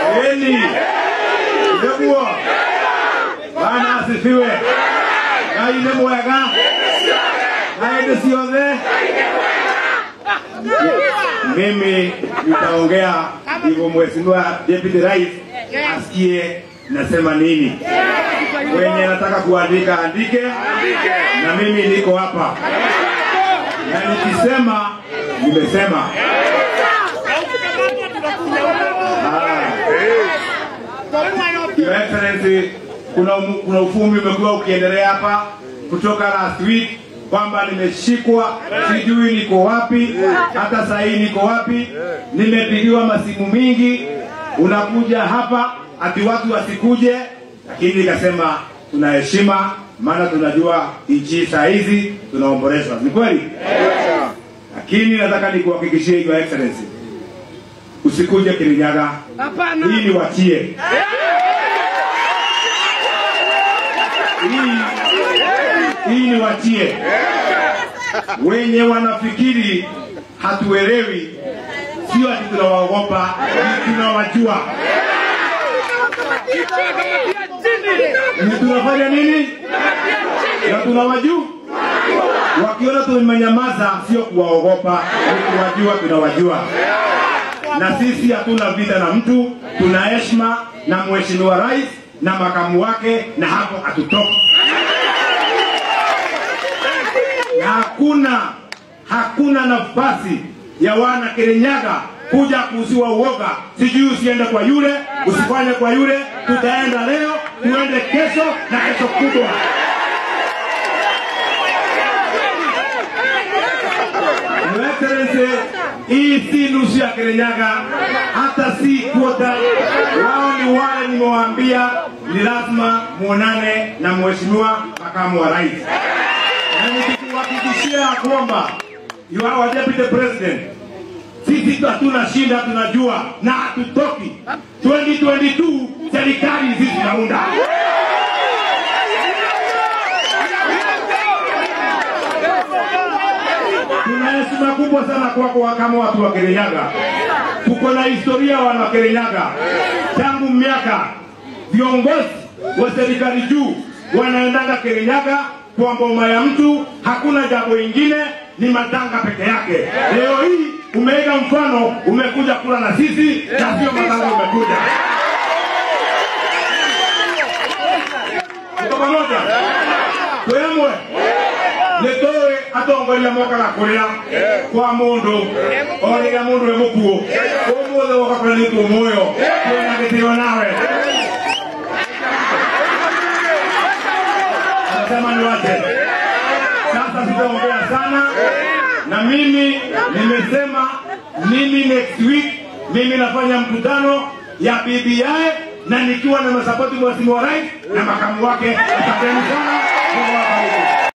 Eli nĩguo Bwana asifiwe Ngai nĩ mwega na hĩndĩ ciothe mimi nitaongea hivyo mheshimiwa deputy rais asikie nasema nini wenye nataka kuandika andike na mimi niko hapa na nikisema nimesema Your Excellency, kuna, umu- kuna ufumi umekuwa ukiendelea hapa kutoka last week kwamba nimeshikwa, sijui niko wapi, hata saa hii niko wapi. Nimepigiwa masimu mingi, unakuja hapa ati watu wasikuje, lakini nikasema tuna heshima, maana tunajua nchi saa hizi tunaombolezwa, ni kweli? Lakini nataka nikuhakikishie Your Excellency, usikuje Kirinyaga, hii ni wachie hii, hii ni wachie wenye wanafikiri hatuelewi, sio ati tunawaogopa, ni tunawajua. Ni tunafanya nini na tunawajua. Wakiona tumenyamaza, sio kuwaogopa, ni kuwajua, tunawajua na sisi hatuna vita na mtu, tuna heshima na mheshimiwa rais na makamu wake, na hapo hatutoki. Na hakuna hakuna nafasi ya wana Kirinyaga kuja kuuziwa uoga, sijui usiende kwa yule, usifanye kwa yule. Tutaenda leo, tuende kesho na kesho kutwa. Your Excellency, hii si nusu ya Kirinyaga, hata si kwota. Wao ni wale nimewaambia, ni lazima muonane na mheshimiwa makamu wa rais, na nikikuhakikishia kwamba you are our deputy president, sisi hatuna shinda, tunajua na hatutoki. 2022 serikali sisi tunaunda. Tuna heshima kubwa sana kwako kama watu wa Kirinyaga. Tuko na historia wana Kirinyaga tangu miaka viongozi wa serikali juu wanaendanga Kirinyaga kwa ngoma ya mtu, hakuna jambo ingine, ni matanga peke yake. Leo hii umeiga mfano, umekuja kula na sisi na sio matanga umekuja. Tuko pamoja? Twemwe nitowe atongoria mokaga kuria kwa mundu o riria mundu e mukuo umuthi woka kuria ni tumuoyo twina gitio nawe nasema ni wate sasa sitaongea sana na mimi nimesema mimi next week mimi nafanya mkutano ya BBI na nikiwa na masapoti mheshimiwa rais na makamu wake asanteni sana Mungu awabariki